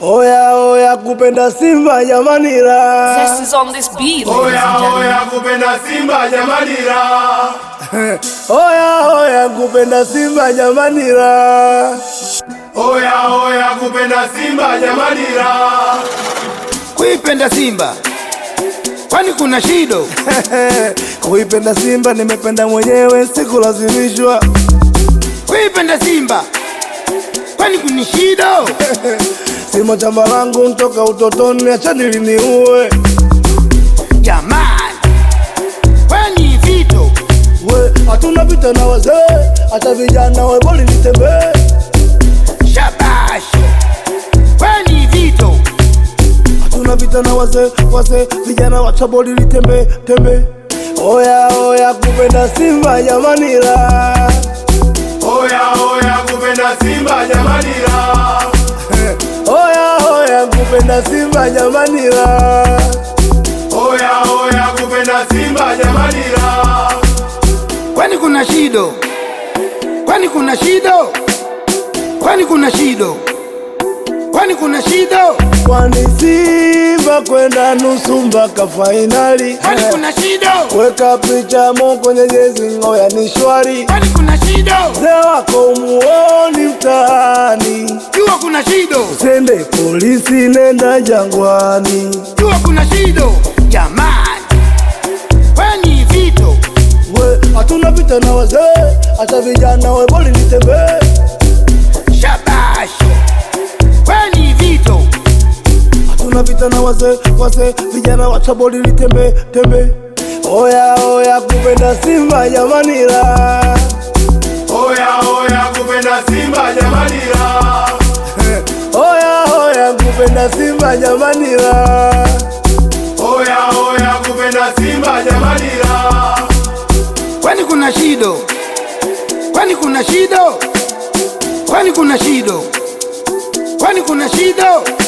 Oya oya kupenda Simba jamani la. Zest is on this beat, ladies Oya and gentlemen. oya kupenda Simba jamani la. Oya oya kupenda Simba jamani la. Oya oya kupenda Simba jamani la. Kuipenda Simba kwani kuna shido? Kuipenda Simba nimependa mwenyewe sikulazimishwa. Kuipenda Simba kwani kuna shido? Simo chamba langu ntoka utotoni, acha niliniue. Jamani, kwani vito We hatuna vita na wazee, hata vijana we boli nitembee. shabash, kwani vito Hatuna vita na wazee, wazee vijana wacha boli litembe tembe. Oya oya kupenda Simba jamani la. Oya oya kupenda Simba jamani la. Oya oya kupenda Simba jamani la. Oya oya kupenda Simba jamani la. kwani kuna shido? Kwani kuna shido? Kwani kuna shido? Kwani kuna shido? Kwani Simba kwenda nusu mpaka fainali. Kwani kuna shido? Weka picha mo kwenye jezi ngoya ni shwari. Kwani kuna shido? Mzee wako umuoni mtaani. Jua kuna shido, Sende polisi nenda jangwani. jua kuna shido. Jamani, kwani vito We hatuna vita na wazee, hata vijana we boli nitembee. shabash, kwani vito Hatuna vita na wazee, wazee vijana wacha boli litembe tembe. Oya oya kupenda Simba jamani la. Oya oya kupenda Simba jamani la. Oya oya kupenda Simba jamani la. Oya oya kupenda Simba jamani la. kwani kuna shido? Kwani kuna shido? Kwani kuna shido? Kwani kuna shido?